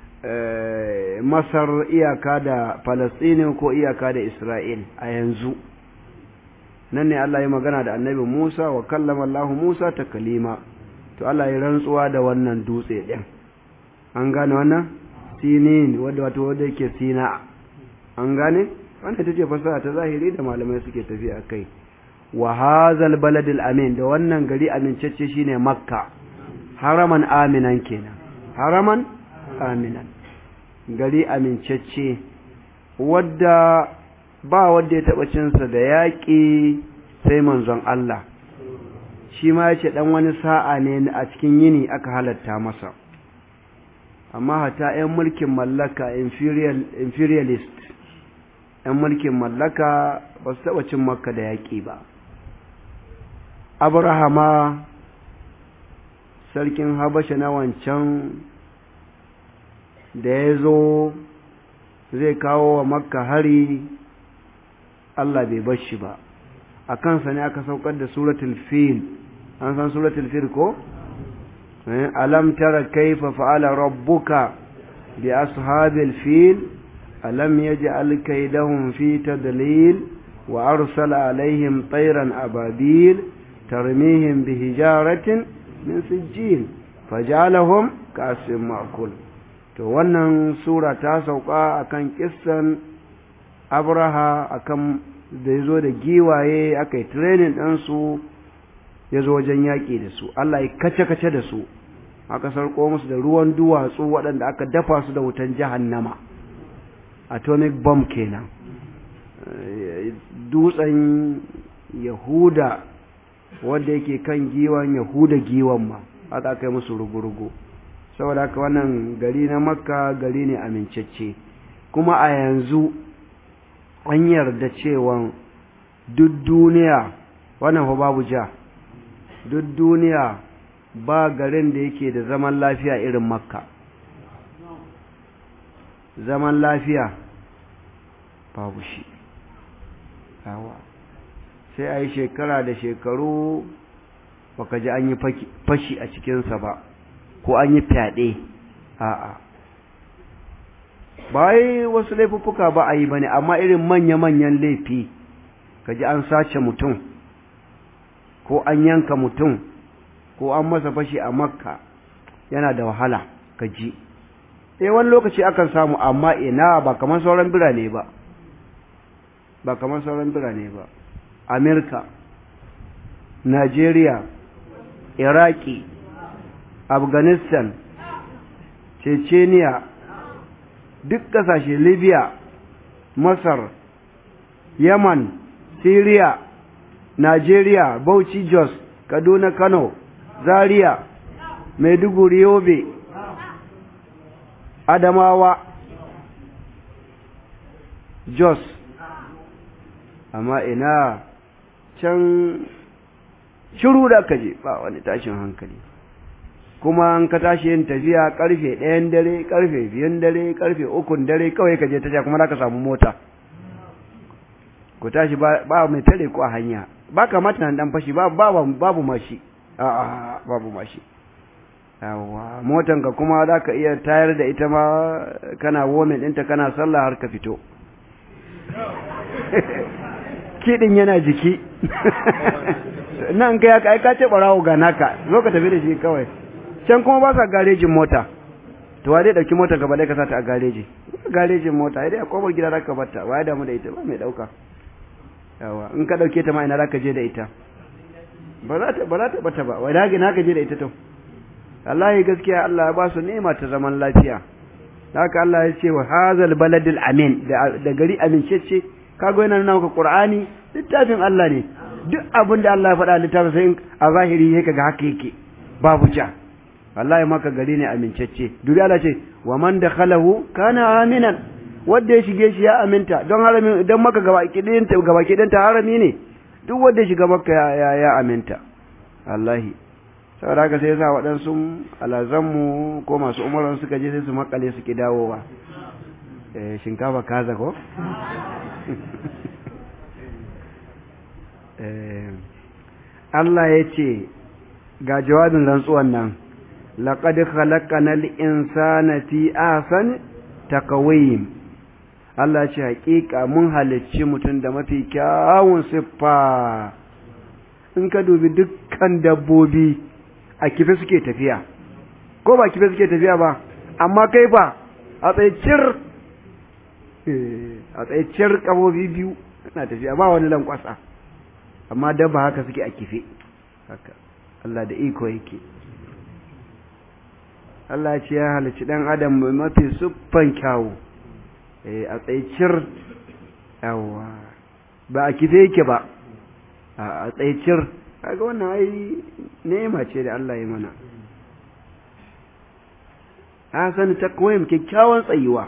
masar iyaka da falastini ko iyaka da isra'il a yanzu nan ne Allah ya magana da annabi Musa wa kallama Allah Musa ta kalima to Allah ya rantsuwa da wannan dutse ɗin an gane wannan sinin wadda wato wadda yake sina an gane wannan ita ce fasaha ta zahiri da malamai suke tafi a kai wa hazal baladil amin da wannan gari amincacce shine makka haraman aminan kenan haraman aminan gari amincacce wadda ba wadda ya taɓa cinsa da yaƙi sai manzon Allah shi ma ya ce ɗan wani sa'a ne a cikin yini aka halatta masa amma hata 'yan mulkin mallaka imperialist 'yan mulkin mallaka ba su taɓa cin makka da yaƙi ba abrahama sarkin habasha na wancan da ya zo zai kawo wa makka hari Allah bai bar shi ba a kansa ne aka saukar da suratul fil an san suratul fil ko alam tara kaifa fa'ala rabbuka bi ashabil fil alam yaj'al kaydahum fi tadlil wa arsala alaihim tayran ababil tarmihim bi hijaratin min sijil fajalahum ka'asin ma'kul to wannan sura ta sauka akan kissan abraha akan da ya zo da giwaye aka yi training ɗansu ya zo wajen yaƙi da su Allah ya kace-kace da su aka sarko musu da ruwan duwatsu waɗanda aka dafa su da wutan jahannama atomic bomb kenan dutsen yahuda wanda yake kan giwan yahuda giwan ma aka aka yi musu rugu-rugu saboda haka wannan gari na makka gari ne amincacce kuma a yanzu an yarda cewa duk duniya wannan fa babu ja duk duniya ba garin da yake da zaman lafiya irin makka zaman lafiya babu shi yawa sai a yi shekara da shekaru baka ji an yi fashi a cikinsa ba ko an yi fyaɗe a'a ba yi wasu laifuffuka ba a yi ba ne amma irin manya-manyan laifi ka ji an sace mutum ko an yanka mutum ko an masa fashi a makka yana da wahala ka ji eh wani lokaci akan samu amma ina ba kamar sauran birane ba ba kamar sauran birane ba amerika nigeria iraki afghanistan chechenia duk kasashe libya masar yaman syria nigeria bauchi jos kaduna kano zaria maiduguri yobe adamawa jos amma ina can shiru da aka je ba wani tashin hankali kuma an ka tashi yin tafiya karfe ɗayan dare karfe biyan dare karfe ukun dare kawai ka je tasha kuma za ka samu mota ku tashi ba mai tare ku a hanya ba kamata nan dan fashi babu mashi a'a babu mashi yawa motan ka kuma za ka iya tayar da ita ma kana women ɗinta kana sallah har ka fito kiɗin yana jiki nan kai aka aika ce ɓarawo ga naka zo ka tafi da shi kawai can kuma ba sa garejin mota to wa zai ɗauki motar gaba ɗaya ka sata a gareji garejin mota dai a kofar gida za ka batta wa ya damu da ita ba mai ɗauka yawa in ka ɗauke ta ma ina za ka je da ita ba za ta ba za ta bata ba wai da na ka je da ita to Allah gaskiya Allah ya ba su nema ta zaman lafiya haka Allah ya ce wa hazal baladil amin da gari amincece kago yana nuna maka Qur'ani littafin Allah ne duk abin da Allah ya faɗa littafin sai a zahiri yake ga haka yake babu ja wallahi maka gari ne amincece dubi Allah ce wa man dakhalahu kana aminan wanda ya shige shi ya aminta don harami don maka gaba kidin ta gaba kidin ta harami ne duk wanda ya shiga maka ya ya aminta wallahi saboda haka sai yasa waɗansu alazanmu ko masu umaran suka je sai su makale su ki dawowa eh shinkafa kaza ko Allah ya ce ga jawabin rantsuwan nan laqad khalaqanal insana fi ahsani taqwim Allah ce hakika mun halicci mutum da mafi kyawun siffa in ka dubi dukkan dabbobi a kife suke tafiya ko ba kife suke tafiya ba amma kai ba a tsaye cir a tsaye cir kabobi biyu na tafiya ba wani lankwasa amma dabba haka suke a kife haka Allah da iko yake Allah ce ya halicci dan adam mafi siffan kyawu a tsaye cir yawa ba a kife yake ba a tsaye cir kaga wannan ai nema ce da Allah ya mana hasan takwim kyakkyawan tsayuwa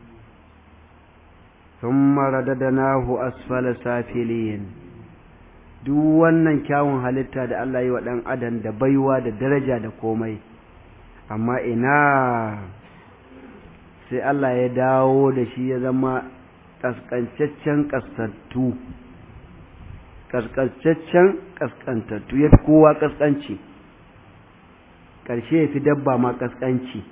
thumma radadnahu asfala safilin duk wannan kyawun halitta da Allah yi wa dan adam da baiwa da daraja da komai amma ina sai Allah ya dawo da shi ya zama kaskancaccen kaskantu kaskancaccen kaskantattu ya fi kowa kaskanci ƙarshe ya fi dabba ma kaskanci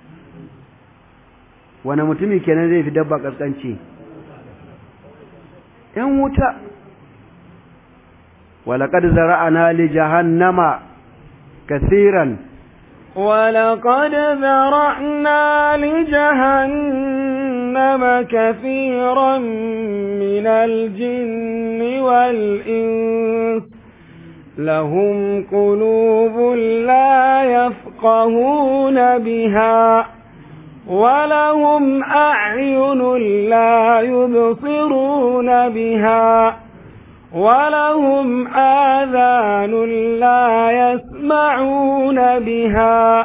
wani mutumi kenan zai fi dabba kaskanci ‘yan wuta walaƙad zara'ana li jahannama kasiran ولقد ذرأنا لجهنم كثيرا من الجن والإنس لهم قلوب لا يفقهون بها ولهم أعين لا يبصرون بها ولهم آذان لا يسمعون بها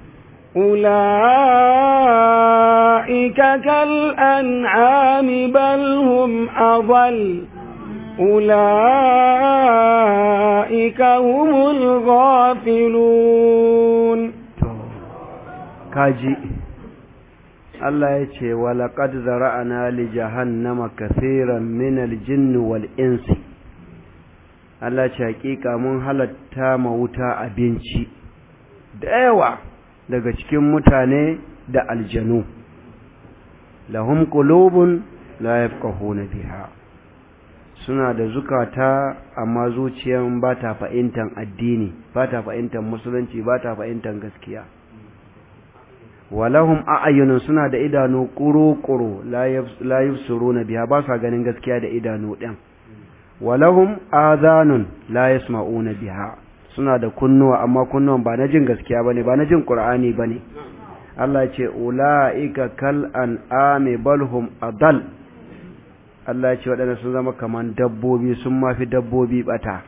أولئك كالأنعام بل هم أضل أولئك هم الغافلون كاجي Allah ya ce, Walaƙad zara'ana li jahannama kathiran min aljinn wal insi Allah ce hakika mun halatta ma wuta abinci da yawa daga cikin mutane da aljanu lahum qulubun la yafqahuna biha suna da zukata amma zuciyan ba ta fahimtar addini ba ta fahimtar musulunci ba ta fahimtar gaskiya walahum a'yunun suna da idanu kuru-kuru la yubsiruna biha ba sa ganin gaskiya da idanu din walahum adhanun la yasma'una biha suna da kunnuwa amma kunnuwan ba na jin gaskiya bane ba na jin qur'ani bane Allah ya ce ulaika kal an'ami balhum adal Allah ya ce waɗanda sun zama kaman dabbobi sun mafi dabbobi bata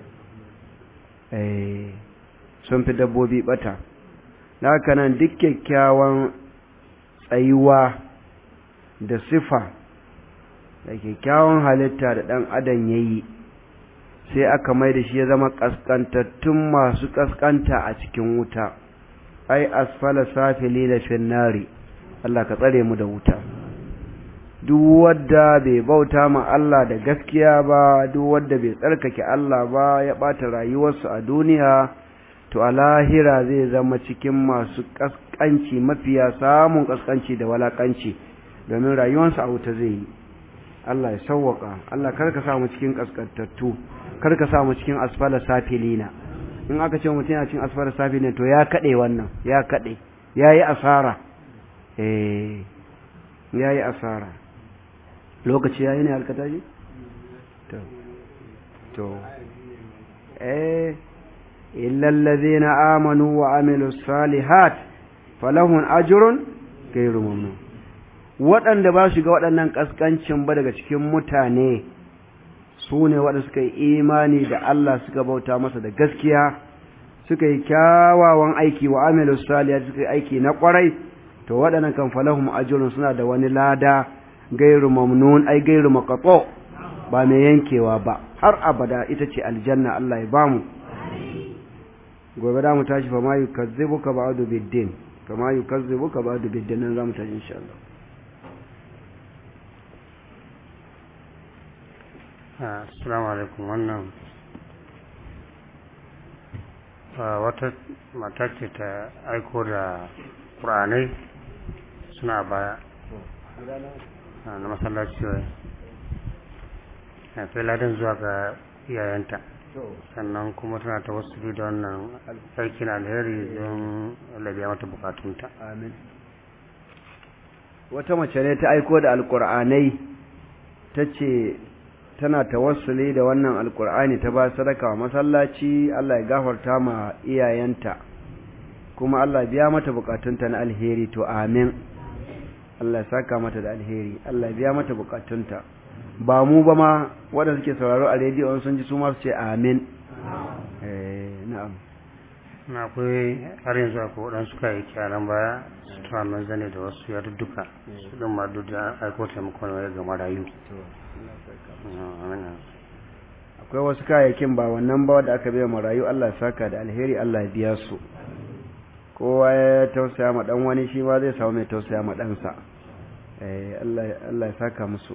eh sun fi dabbobi bata haka nan duk kyakkyawan tsayuwa da sifa da kyakkyawan halitta da ɗan adam ya yi sai aka mai da shi ya zama ƙasƙantattun masu ƙasƙanta a cikin wuta ai asfala safili da finnari Allah ka tsare mu da wuta duk wadda bai bauta ma Allah da gaskiya ba duk wadda bai tsarkake Allah ba ya ɓata rayuwarsu a duniya to a lahira zai zama cikin masu ƙasƙanci mafiya samun ƙasƙanci da walaƙanci domin rayuwarsu a wuta zai yi Allah ya sauwaka Allah karka samu cikin ƙasƙantattu karka samu cikin asfala safilina in aka ce mutum yana cikin asfala safilina to ya kaɗe wannan ya kaɗe ya yi asara eh ya yi asara lokaci ya yi ne alkataji? to to eh illallazi na amanu wa amilu salihat falahun ajirun gairu mamnu waɗanda ba shiga waɗannan ƙasƙancin ba daga cikin mutane su ne waɗanda suka yi imani da Allah suka bauta masa da gaskiya suka yi kyawawan aiki wa amilu salihat suka yi aiki na ƙwarai to waɗannan kan falahum ajrun suna da wani lada gairu mamnun ai gairu maqato ba mai yankewa ba har abada ita ce aljanna Allah ya bamu gobe da mu tashi fa ma yukazzibuka ba'du biddin kama yukazzibuka ba'du biddin nan zamu tashi insha Allah assalamu alaikum wannan wata mata ce ta aiko da ƙuranai suna baya na masallaci wai kai ladan zuwa ga iyayenta sannan kuma tana ta wasu da wannan aikin alheri don labiya mata bukatunta amin wata mace ne ta aiko da alkur'anai ta ce tana tawassuli da wannan alkur'ani ta ba sadaka wa masallaci Allah ya gafarta ma iyayenta kuma Allah biya mata bukatunta na alheri to amin Allah ya saka mata da alheri Allah biya mata bukatunta ba mu ba ma waɗanda suke sauraro a rediyo sun ji su ma su ce amin eh na'am na akwai har yanzu akwai waɗansu kayi kyaran baya su tura min zane da wasu ya duka su ɗin ma duk da aiko taimakon wani ga marayu akwai wasu kayayyakin ba wannan ba wadda aka biya marayu Allah ya saka da alheri Allah ya biya su kowa ya tausaya ma dan wani shi ma zai samu mai tausaya ma ɗansa Allah ya saka musu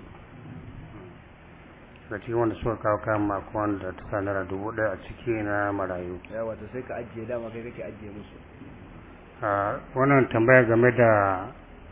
da cikin wanda suka kawo kayan mako wanda ta sa naira dubu ɗaya a ciki na marayu ya wata sai ka ajiye dama kai kake ajiye musu wannan tambaya game da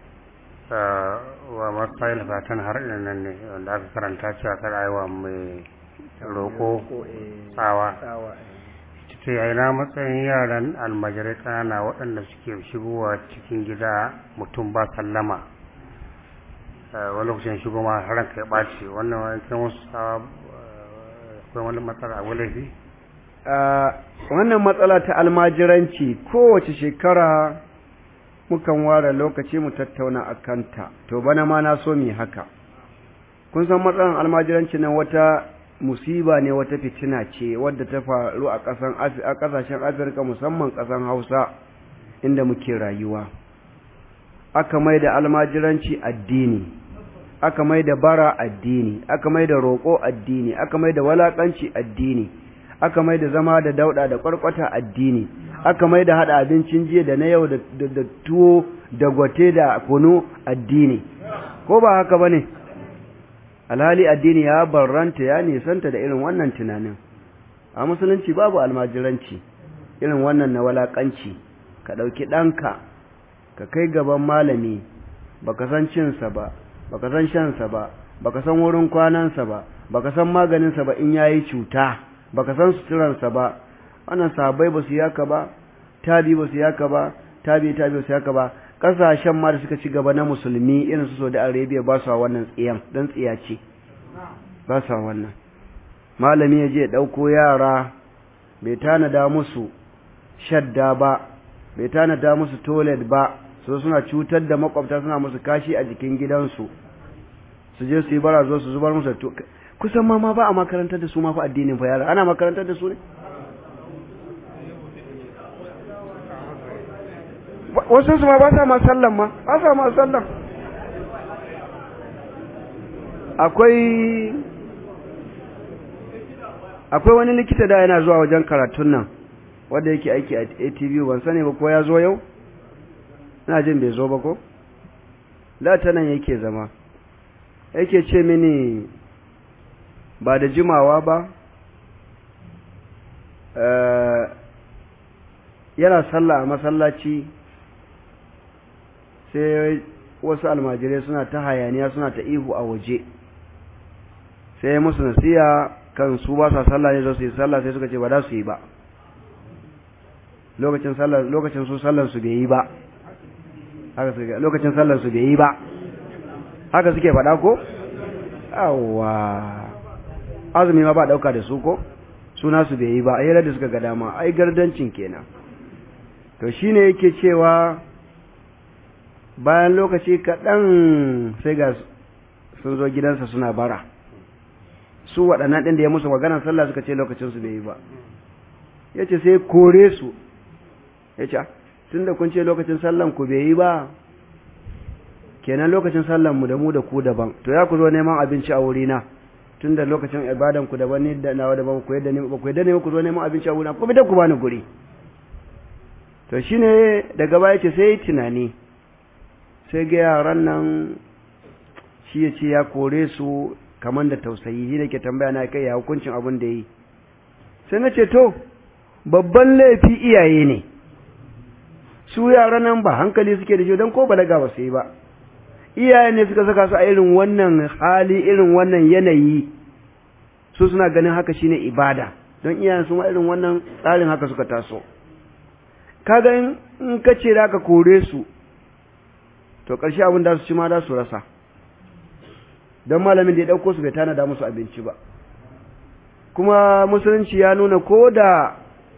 wa masu fatan har ina nan ne wanda aka karanta cewa kar aiwa mai roƙo tsawa ce a ina matsayin yaran almajirai ƙanana waɗanda suke shigowa cikin gida mutum ba sallama wani lokacin shigo ma har kai ɓaci wannan wani kan wasu akwai wani matsala a wulafi wannan matsala ta almajiranci kowace shekara mukan ware lokaci mu tattauna a kanta to bana ma na so mi haka kun san matsalan almajiranci nan wata musiba ne wata fitina ce wadda ta faru a ƙasan a ƙasashen afirka musamman ƙasan hausa inda muke rayuwa aka mai da almajiranci addini aka mai da bara addini aka mai da roƙo addini aka mai da walaƙanci addini aka mai da zama da dauɗa da ƙwarƙwata addini aka mai da haɗa abincin jiya da na yau da tuwo da gwate da kunu addini ko ba haka ba ne alhali addini ya barranta ya nisanta da irin wannan tunanin a musulunci babu almajiranci irin wannan na walaƙanci ka ɗauki ɗanka ka kai gaban malami baka san cinsa ba baka san shansa ba baka san wurin kwanansa ba baka san maganinsa ba in yayi cuta baka san suturansa ba wannan sahabbai ba su yaka ba tabi ba su yaka ba tabi tabi ba su yaka ba kasashen ma da suka ci gaba na musulmi irin su Saudi Arabia ba su wannan tsiyan dan tsiya ce ba su wannan malami ya je dauko yara bai tanada musu shadda ba bai tanada musu toilet ba so suna cutar da makwabta suna musu kashi a jikin gidansu su je su yi bara zo su zubar musu to kusan ma ma ba a makarantar da su ma fa addinin fa yara ana makarantar da su ne wasu su ma ba sa ma sallan ma ba sa ma sallan akwai akwai wani likita da yana zuwa wajen karatun nan wanda yake aiki a ATV ban sani ba ko ya zo yau ina jin bai zo ba ko da ta nan yake zama yake ce mini ba da jimawa ba yana sallah a masallaci sai wasu almajirai suna ta hayaniya suna ta ihu a waje sai ya musu nasiya kan su ba sa sallah ne zo su yi sallah sai suka ce ba za su yi ba lokacin sallah lokacin su sallar su bai yi ba haka suke lokacin sallar su bai yi ba haka suke faɗa ko awwa azumi ma ba dauka da su ko suna su bai yi ba ayyar da suka ga dama ai gardancin kenan to shine yake cewa bayan lokaci kaɗan sai ga sun zo gidansa suna bara su waɗannan ɗin da ya musu maganar sallah suka ce lokacin su bai yi ba ya ce sai kore su ya ce tun da kun ce lokacin sallan ku bai yi ba kenan lokacin sallan mu da mu da ku daban to ya ku zo neman abinci a wurina tun da lokacin ibadan ku daban ni da nawa daban ku yadda ne ba ku yadda ne ku zo neman abinci a wurina ku bi da ku bani guri to shine daga baya ce sai tunani sai ga yaran nan shi ya ce ya kore su kamar da tausayi shi ne ke tambaya na kai ya hukuncin abin da yi sai na ce to babban laifi iyaye ne su yaran nan ba hankali suke da shi don ko balaga ba su yi ba iyaye ne suka saka su a irin wannan hali irin wannan yanayi su suna ganin haka shine ibada don iyayen su ma irin wannan tsarin haka suka taso kaga in ka ce da ka kore su to ƙarshe abin da su ci ma da su rasa don malamin da ya ɗauko su bai tanada musu abinci ba kuma musulunci ya nuna ko da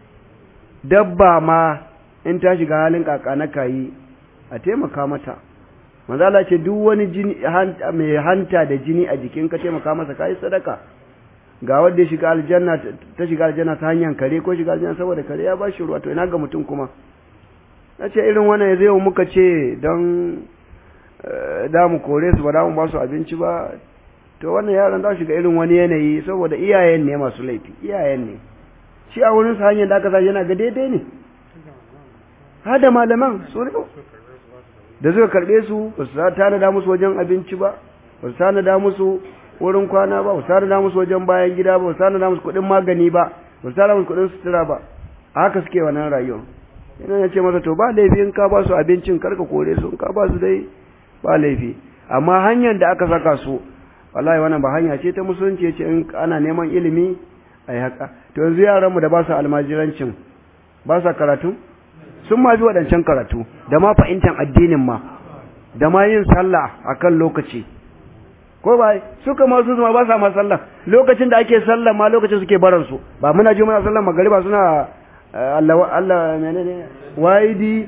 dabba ma in ta shiga halin kaka na kayi a taimaka mata manzala ce duk wani jini mai hanta da jini a jikin ka taimaka masa kayi sadaka ga wanda ya shiga aljanna ta shiga aljanna ta hanyar kare ko shiga aljanna saboda kare ya ba shi ruwa to ina ga mutum kuma na ce irin wannan ya zai muka ce don da mu kore su ba da mu ba su abinci ba to wannan yaran za su shiga irin wani yanayi saboda iyayen ne masu laifi iyayen ne shi a wurin sa hanyar da aka sa yana ga daidai ne har da malaman su ne da suka karbe su ba su tanada musu wajen abinci ba ba su tanada musu wurin kwana ba ba su tanada musu wajen bayan gida ba ba su tanada musu kuɗin magani ba ba su tanada musu kuɗin sutura ba a haka suke wannan rayuwa yana ya ce masa to ba laifi in ka ba su abincin karka kore su in ka ba su dai ba laifi amma hanyar da aka saka su wallahi wannan ba hanya ce ta musulunci ce in ana neman ilimi a yi haka to yanzu yaranmu da ba su almajirancin ba sa karatu sun ma bi waɗancan karatu da ma fahimtar addinin ma da ma yin sallah a kan lokaci ko ba suka ma su ma ba sa ma sallah lokacin da ake sallah ma lokacin suke baran su ba muna ji muna sallah magariba suna Allah Allah menene waidi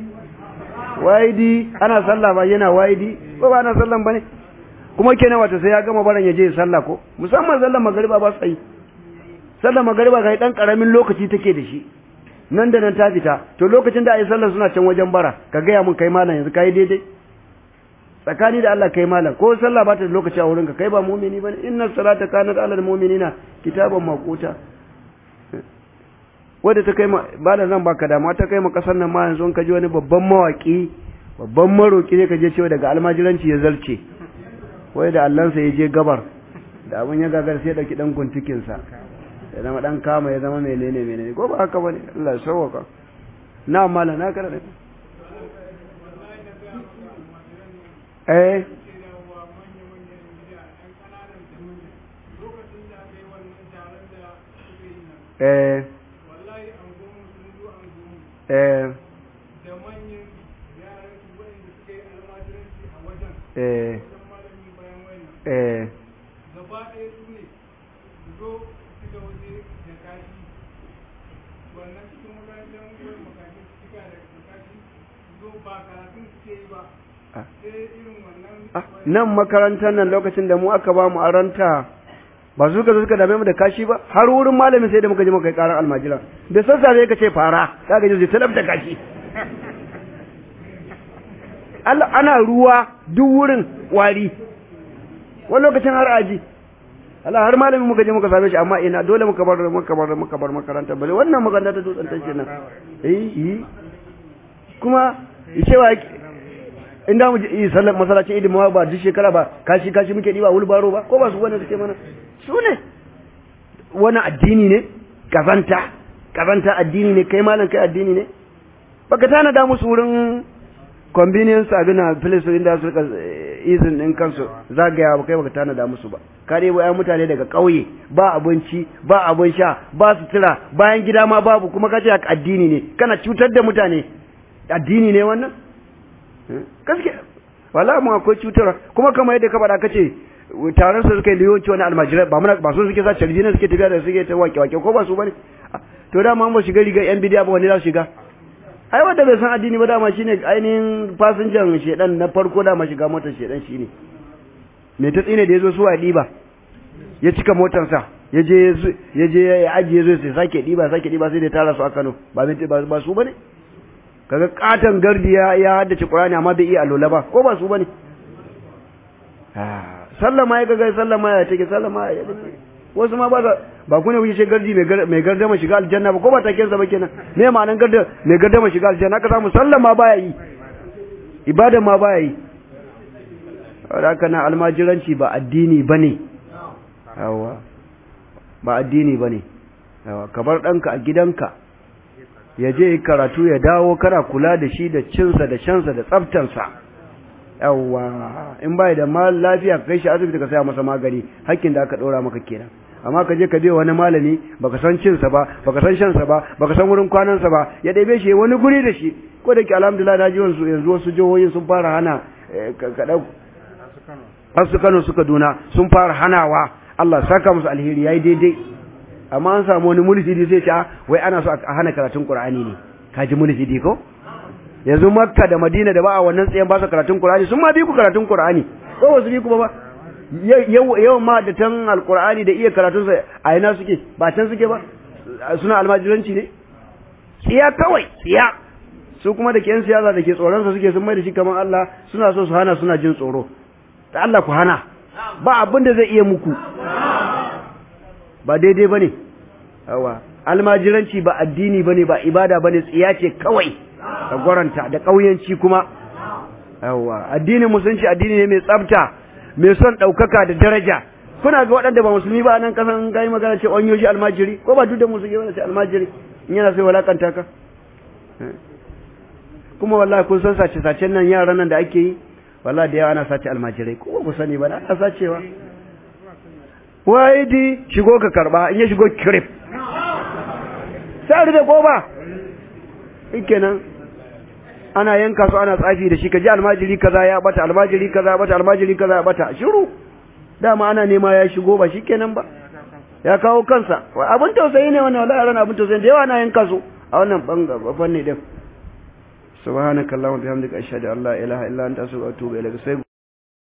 waidi ana sallah ba yana waidi ko ba ana sallah bane kuma kenan wata sai ya gama baran ya je sallah ko musamman sallar magariba ba sai sallar magariba kai dan karamin lokaci take da shi nan da nan ta fita to lokacin da ayi sallar suna can wajen bara ka gaya mun kai malam yanzu kai daidai tsakani da Allah kai malam ko sallah ba ta da lokaci a wurin ka kai ba mu'mini bane inna salata kanat alal mu'minina kitaban maquta wadda ta kai ma ba da zan baka dama ta kai ma kasar nan ma yanzu ka ji wani babban mawaki babban maroki ne ka je cewa daga almajiranci ya zarce wai da allansa ya je gabar da abin ya gagar sai dauki dan guntukin sa ya zama dan kama ya zama menene menene ko ba haka bane Allah ya sauwaka na mala na karanta eh eh eh eh eh nan makarantar nan lokacin da mu aka ba mu aranta ba su ka suka dame mu da kashi ba har wurin malamin sai da muka je muka yi karar almajira da sassafe ka ce fara ka ga zai talab da kashi Allah ana ruwa duk wurin wari wani lokacin har aji Allah har malamin muka je muka same shi amma ina dole muka bar muka bar muka bar makaranta bale wannan makaranta ta dutsen take nan eh eh kuma cewa inda mu yi sallar masallacin idin ma ba duk shekara ba kashi kashi muke diba wulbaro ba ko ba su wani suke mana su ne wani addini ne kazanta kazanta addini ne kai malam kai addini ne baka tana da musu wurin convenience abin a place inda su rika izin din kansu zagaya ba kai baka tana da musu ba ka dai bayan mutane daga ƙauye ba abinci ba abin sha ba sutura bayan gida ma babu kuma kace addini ne kana cutar da mutane addini ne wannan gaske wala mu akwai cutar kuma kamar yadda ka faɗa kace taron su suka yi liyoci wani almajirai ba muna ba su suke sa carbi ne suke tafiya da suke ta wake wake ko ba su bane to dama ba shiga riga yan bidiya ba wani za su shiga ai wanda bai san addini ba dama shine ainihin fasinjan shedan na farko dama shiga motar shedan shine me ta tsine da yazo su wa diba ya cika motarsa ya je ya je ya ajiye zo sai sake diba sake diba sai da tara su a Kano ba ba su bane kaga katan gardi ya ya haddace Qur'ani amma bai iya alola ba ko ba su bane ah sallama ya ga sallama ya take sallama ya take wasu ma ba sa ba ku ne kuke ce gardi mai gardama shiga aljanna ba ko ba taken sa ba kenan me ma'anan garda mai gardama shiga aljanna ka samu sallama baya yi ibada ma baya yi haka na almajiranci ba addini bane yawa ba addini bane yawa ka bar danka a gidanka ya je karatu ya dawo kana kula da shi da cinsa da shansa da tsaftansa yawa in bai da mal lafiya kai shi asibiti ka saya masa magani hakkin da aka ɗora maka kenan amma ka je ka biya wani malami baka san cinsa ba baka san shansa ba baka san wurin kwanansa ba ya ɗebe shi wani guri da shi ko da ke alhamdulillah na ji wasu yanzu wasu jihohin sun fara hana ka ɗau har su Kano suka duna sun fara hanawa Allah saka musu alheri yayi daidai amma an samu wani mulhidi sai ce wai ana so a hana karatun Qur'ani ne kaji mulhidi ko yanzu Makka da Madina da ba a wannan tsayen ba su karatun Qur'ani sun ma bi ku karatun Qur'ani ko ba su bi ku ba ba yawan ma da tan alqur'ani da iya karatun sa a ina suke ba can suke ba suna almajiranci ne tsiya kawai tsiya su kuma da ke yan siyasa da ke tsoron sa suke sun mai da shi kamar Allah suna so su hana suna jin tsoro da Allah ku hana ba abin da zai iya muku ba daidai bane yawa almajiranci ba addini bane ba ibada bane tsiya ce kawai da gwaranta da kauyanci kuma yawa addinin musulunci addini ne mai tsafta mai son ɗaukaka da daraja kuna ga waɗanda ba musulmi ba nan kasan gai magana ce on yoshi almajiri ko ba duk da musulmi ba ce almajiri in yana sai walakanta ka kuma wallahi kun san sace sacen nan yaran nan da ake yi wallahi da yawa ana sace almajirai ko ku sani ba ana sacewa wai di shigo ka karba in ya shigo kirif sai da ko ba kenan ana yanka su ana tsafi da shi kaji almajiri kaza ya bata almajiri kaza ya bata almajiri kaza ya bata shiru dama ana nema ya shigo ba shikenan ba ya kawo kansa abin tausayi ne wannan wallahi ran abin tausayi da yawa ana yanka su a wannan bangaren fanni din subhanakallahumma bihamdika ashhadu an la ilaha illa anta astaghfiruka wa atubu ilaik sai